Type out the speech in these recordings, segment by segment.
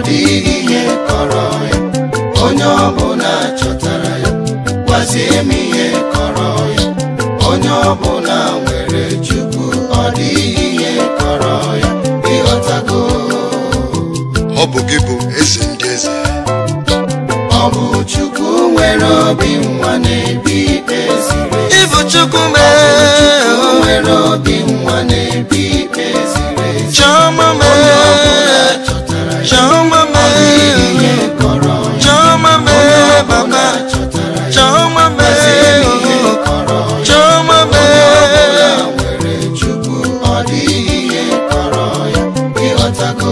dịghị ihe kọrọ ya onye ọbụla chọtara ya gwazie m ihe kọrọ ya onye ọbụla nwere chukwu ọ dịghị ihe kọrọ ya ịghọtago ọ bụ gị bụ eze ndị eze ọ bụ chukwu nwere obi nwa na-ebi ikpe ziri ezi Ịbụ Chukwu Chukwu mee nwere obi nwa na-ebi ikpe ziri ezi Chiọma onye ọbụla mee chọtara ya Chiọma ọ dịghị mee ihe kọrọ ya Chiọma onye mee ọbụla Baba chọtara ya Chiọma gwazie m ihe mee kọrọ ya Chiọma onye ọbụla mee nwere chukwu ọ dịghị ihe kọrọ ya ịghọtago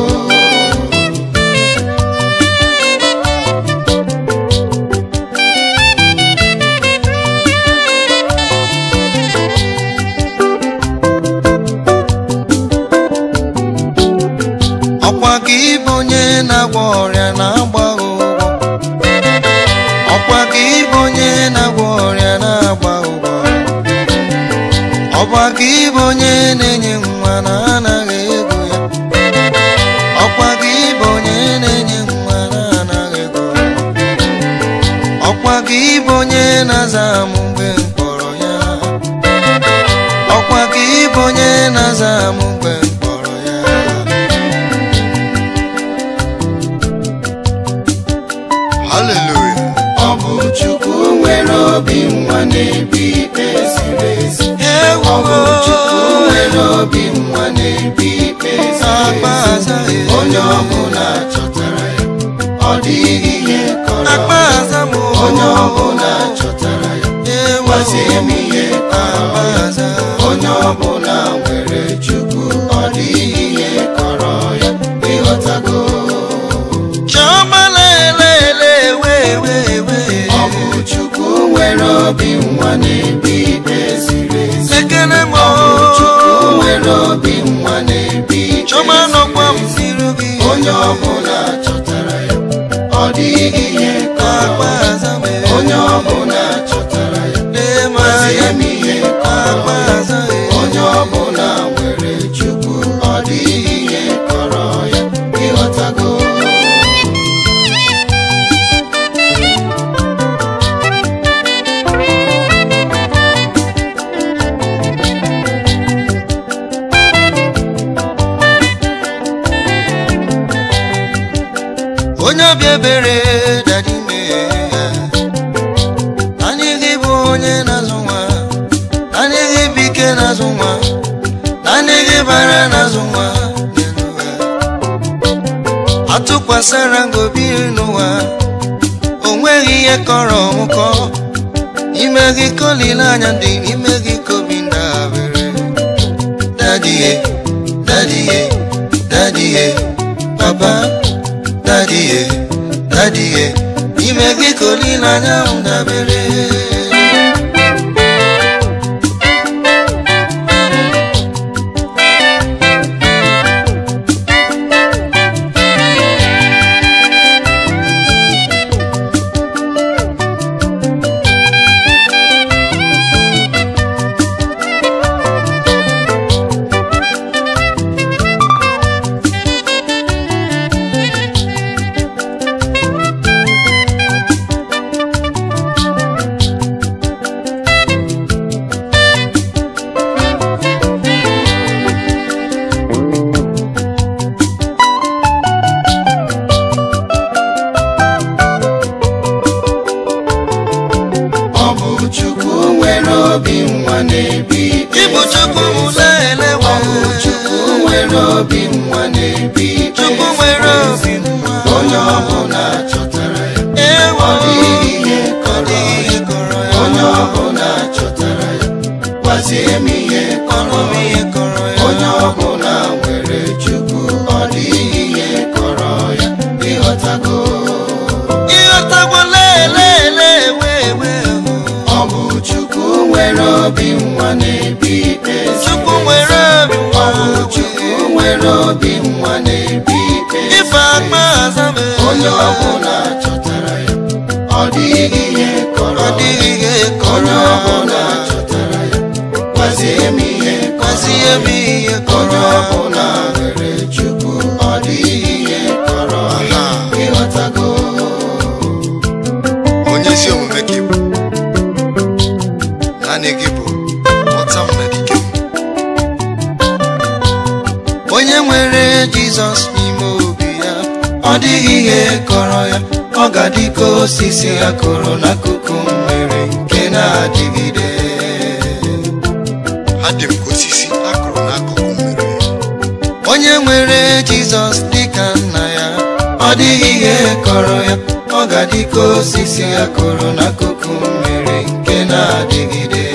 Ọkwa gị bụ onye na-agwọ ọrịa na-agba ụgwọ Ọkwa gị bụ onye na-agwọ ọrịa na-agba ụgwọ Ọkwa gị bụ onye na-enye nwa na-anaghị ego ya Ọkwa gị bụ onye na-enye nwa na-anaghị ego ya Ọkwa gị bụ onye na-aza m mgbe m kpọrọ ya Ọkwa gị bụ onye na-aza m mgbe m kpọrọ ya haleluya ọ bụ chukwu nwere obi nwa na-ebi ikpe ziri ezi ọ bụ chukwu nwere obi nwa na-ebi ikpe ziri ezi onye ọbụla chọtara ya ọ dịghị ihe kọrọ ya onye ọbụla chọtara ya gwazie m ihe kọrọ ya onye ọbụla nwere chukwu ọ dịghị ihe kọrọ ya ịghọtago ọ bụ chukwu nwere obi nwa na-ebi ikpe ziri ezi ọ bụ chukwu nwere obi nwa na-ebi ikpe ziri ezi onye ọbụla chọtara ya ọ dịghị ihe kọrọ ya onye ọbụla chọtara ya gwazie m ihe kọrọ ya onye ọbụla nwere chukwu ọ dịghị ihe kọrọ ya ịghọtago onye obi ebere dadi mee ya anyị gị bụ onye na-azụ nwa anyị gị bụ ike na-azụ nwa anyị gị bara na-azụ nwa n'elu ụwa. atụkwasịra ngobi n'ụwa o nweghị ihe kọrọ ọmụkọ ime gị ka olileanya dị n'ime gị ka obi ndabere dadie dadie dadie papa dadie dadie ime gị ka olileanya m dabere ọ bụ chukwu nwere obi nwa na-ebi ikpe ịbụ chukwu m na-elewe ọ bụ chukwu nwere obi nwa na-ebi ikpe chukwu nwere obi nwa onye ọbụla chọtara ya ewo ọ dịghị ihe ọ kọrọ dịghị ihe ya kọrọ ya onye ọbụla chọtara ya gwazie m ihe kọrọ ọnụ m ya ihe kọrọ ya onye ọbụla nwere chukwu ọ dịghị ihe kọrọ ya ịghọtago ịghọtagwo lelele wee wee ọ bụ chukwu nwere obi nwa na-ebi ikpe ziri chukwu ezi. nwere obi ọ nwa bụ chukwu nwere obi nwa na-ebi ikpe ife ziri akpa ezi. azabe onye ọbụla chọtara ya ọ dịghị ihe kọrọ ọ ya dịghị ihe onye kọrọ ọbụla chọtara ya gwazie m ihe kọrọ gwazie m ihe onye kọrọ ọbụla nwere chukwu ọ dịghị ihe kọrọ ya onye nwere jizọs n'ime obi ya ọ dịghị ihe kọrọ ya ọ ga-adị ka osisi ya kụrụ n'akụkụ mmiri nke na-adịgide ha dị m ka osisi akụrụ n'akụkụ mmiri onye nwere jizọs dịka nna ya ọ dịghị ihe kọrọ ya ọ ga-adị ka osisi ya kụrụ n'akụkụ mmiri nke na-adịgide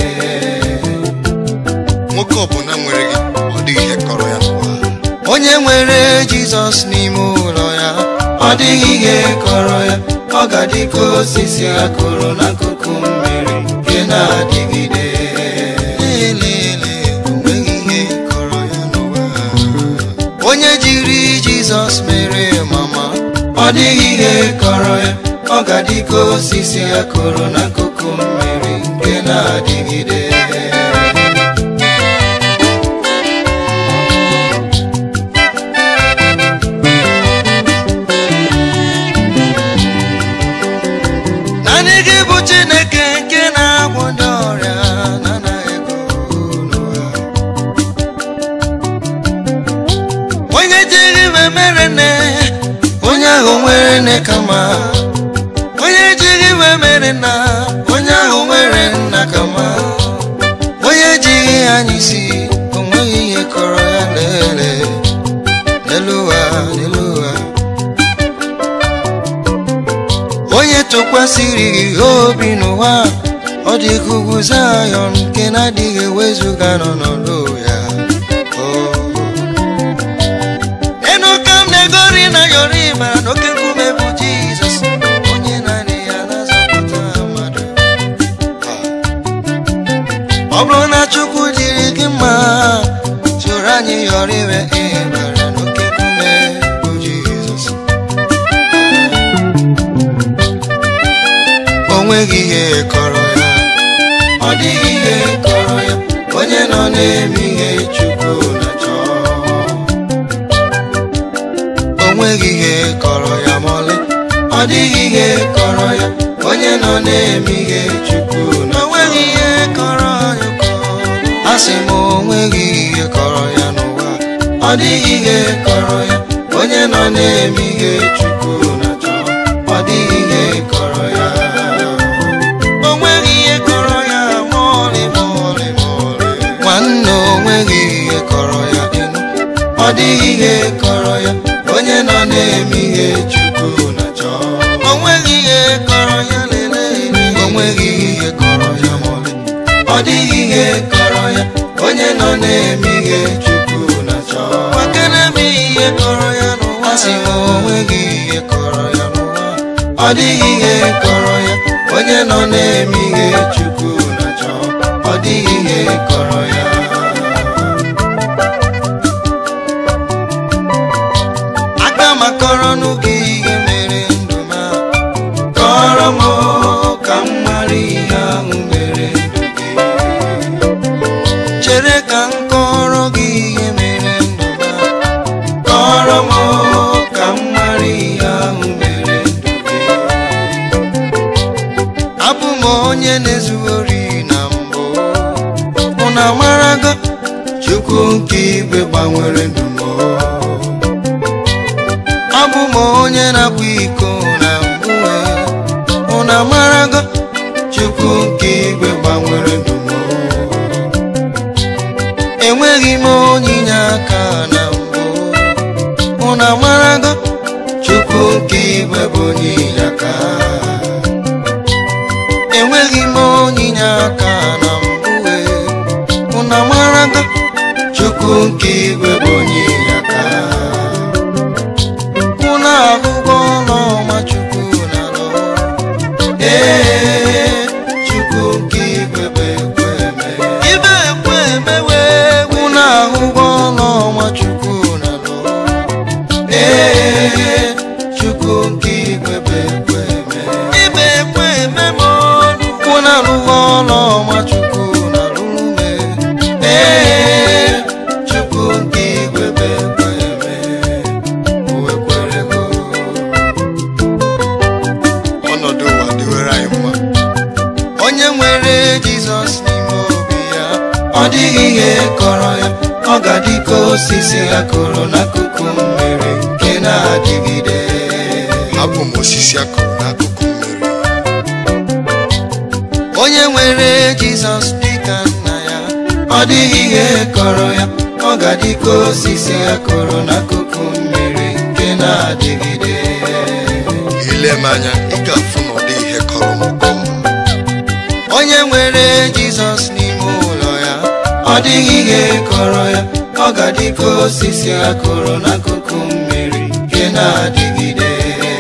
nwoke ọbụla nwere gị ọ dịghị ihe kọrọ ya n'ụwa onye nwere jizọs n'ime ụlọ ya ọ dịghị ihe kọrọ ya ọ ga-adị ka osisi a kụrụ n'akụkụ mmiri nke na-adịgide Lelele, onweghị ihe kọrọ ya n'ụwa. onye jiri jizọs mere mama ọ dịghị ihe kọrọ ya ọ ga-adị ka osisi a kụrụ n'akụkụ mmiri nke na-adịgide naanị gị bụ chineke nke na-agwọ ndị ọrịa na-anaghị ego n'ụwa onye jiri iwe mere nne onye ahụ nwere nne kama onye jiri iwe mere nna onye ahụ nwere nna kama onye jighị anya isi o nweghị ihe kọrọ ya lele n'elu ụwa n'elu ụwa onye tụkwasịrị gị obi n'ụwa ọ dị ka ugwu Zayọn nke na-adịghị ewezuga n'ọnọdụ ya Oh. enu ka m na-egori na yọrọ ịma n'oke nkume bụ Jizọs onye naanị ya na-azọpụta mmadụ Ah. ọ bụrụ na Chukwu dịrị gị mma soro anyị yọrọ iwe ihe bara n'oke nkume bụ Jizọs o nweghị ihe kọrọ ya ọ dịghị ihe kọrọ ya onye nọ na-eme ihe chukwu na-achọ o nweghị ihe kọrọ ya ma ọlị ọ dịghị ihe kọrọ ya onye nọ na-eme ihe chukwu na o nweghị ihe kọrọ ya ụkọ. a sị m o nweghị ihe kọrọ ya n'ụwa ọ dịghị ihe kọrọ ya onye nọ na-eme ihe chukwu na-achọ ọ dịghị ihe kọrọ ya o nweghị ihe kọrọ ya ma ọlị ma ọlị ma ọlị nwanne o nweghị ihe kọrọ ya ịnụ ọ dịghị ihe kọrọ ya onye nọ na-eme ihe chukwu na-achọ o nweghị ihe kọrọ ya lele o nweghị ihe kọrọ ya ma ọlị ọ dịghị ihe kọrọ ya onye nọ na-eme ihe chukwu na-achọ makana m ihe kọrọ ya n'ụwa sị m o nweghị ihe kọrọ ya n'ụwa ọ dịghị ihe kọrọ ya onye nọ na-eme ihe chukwu na-achọ ọ dịghị ihe kọrọ ya aka m akọrọ n'oge ihe mere ndụ m a. kọrọ m o, ka m mara ihe ahụ mere ndụ gị chere ka m kọrọ gị ihe mere ndụ m a. kọrọ m o, ka m mara ihe ahụ mere ndụ gị abụ m onye na-ezughori na mbụ ụna marago chukwu nke igwe gbanwere ndụ m abụ m onye na-akwa iko na mbụ wee ụna marago chukwu nke igwe gbanwere ndụ m enweghị m onyinye aka na mbụ ụna marago chukwu nke igwe bụ onyinye aka enweghị m onyinye aka na mbụ wee ụna marago chukwu nke igwe bụ onyinye aka ụna ahụgo n'ọma chukwu na nọ ee chukwu nke igwe bụ ekwe eme ibe ekwe emewe ụna ahụgo n'ọma chukwu na nọ ee chukwu nke igwe bụ ekwe eme ibe ekwe ememe ọnụ ụna arụgo n'ọma chukwu na rụme ee chukwu nke igwe akụrụ n'akụkụ mmiri nke na-adịgide abụ m osisi akụrụ n'akụkụ mmiri onye nwere jizọs dịka nna ya ọ dịghị ihe kọrọ ya ọ ga-adị ka osisi akụrụ n'akụkụ mmiri nke na-adịgide ile m anya ị ga-afụ na ọ dị ihe kọrọ m ụkọ onye nwere jizọs n'ime ụlọ ya ọ dịghị ihe kọrọ ya ọ ga-adị ka osisi akụrụ n'akụkụ mmiri nke na-adịgide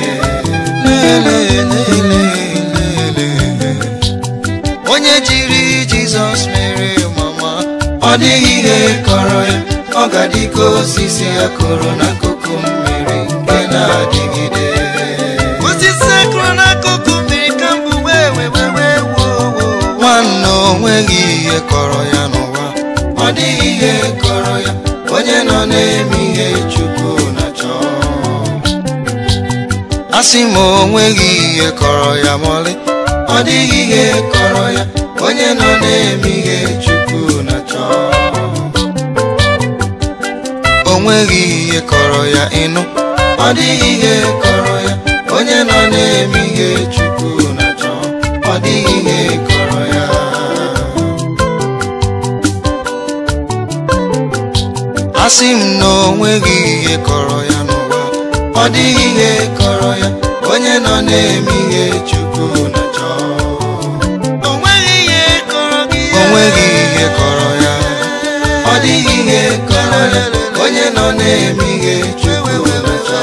Lelelelelele. onye jiri jizọs mere mama ọ dịghị ihe kọrọ ya ọ ga-adị ka osisi akụrụ n'akụkụ mmiri nke na-adịgide osisi akụrụ n'akụkụ mmiri ka mbụ wee wee wee wee woo woo nwanne onweghị ihe kọrọ ya n'ụwa ọ dịghị ihe kọrọ ya onye nọ na-eme ihe chukwu na-achọ asị m onweghị ihe kọrọ ya mọlị ọ dịghị ihe kọrọ ya onye nọ na-eme ihe chukwu na-achọ onweghị ihe kọrọ ya ịnụ ọ dịghị ihe kọrọ ya onye nọ na-eme ihe chukwu na-achọ ọ dịghị ihe kọrọ ya asị m na onweghị ihe kọrọ ya n'ụwa ọ dịghị ihe kọrọ ya onye nọ na-eme ihe chukwu na-achọ onweghị ihe kọrọ gị onweghị ihe kọrọ ya ọ dịghị ihe kọrọ ya onye nọ na-eme ihe chukwu na-achọ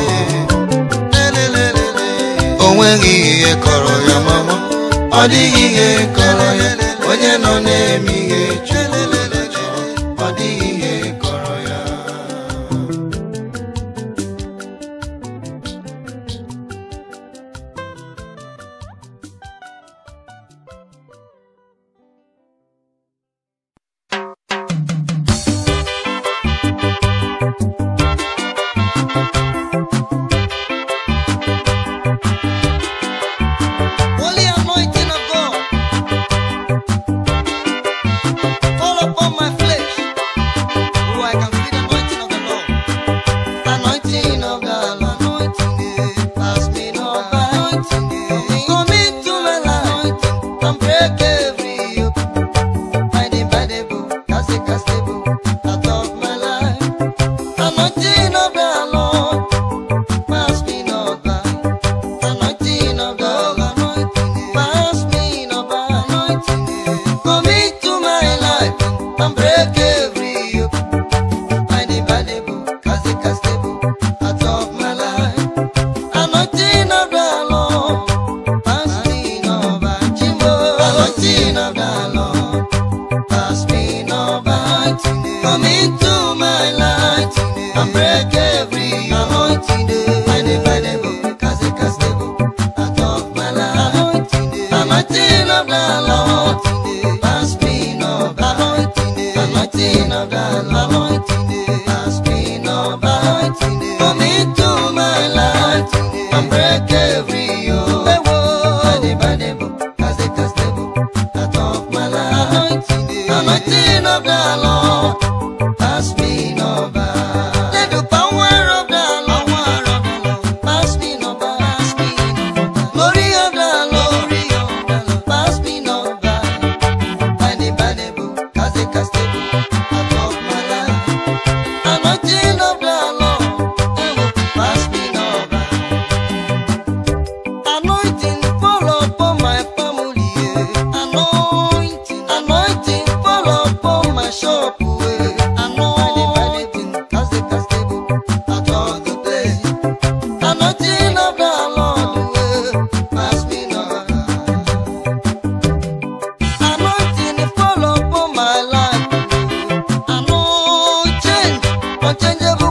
onweghị ihe kọrọ ya mama ọ dịghị ihe kọrọ ya onye nọ na-eme ihe chukwu na-achọ ọ dịghị ihe kọrọ ya Holy anointing of God, fall upon my flesh, so I can feel the anointing of the Lord. Anointing of the Lord, anointing, eh, pass me not by. Anointing, eh, come into my life and break every yoke. By the Bible, cast it, cast it, out of my life. Anointing of the Lord, pass me not by. Anointing of God, anointing, pass me not by. Anointing, come into my life and break every yoke. Find the valuable, cast it, cast it, out of my life. Anointing of the Lord, pass me not by. Jimbo, anointing of the Lord, pass me not by. Come into my light and break every anointing. Find the valuable, cast it, cast it, out of my life. Anointing of the Lord, pass me not by. Anointing of the Lord, pass me not by. Come into my life and break every yoke. Find the valuable, cast it, cast it, out of my life. Anointing of the Lord, pass me not by. Let the power of the Lord, pass me not by. Glory of the Lord, pass me not by. Find the valuable, cast it, cast it, out of my life. Anointing of the Lord, pass me not by. Anointing fall upon my family. yeah. Anointing, anointing fall upon my shop. yeah. Anointing, cast it, cast it, out of the place. Anointing of the Lord, yeah. pass me not. Anointing fall upon my life. Anointing, unchangeable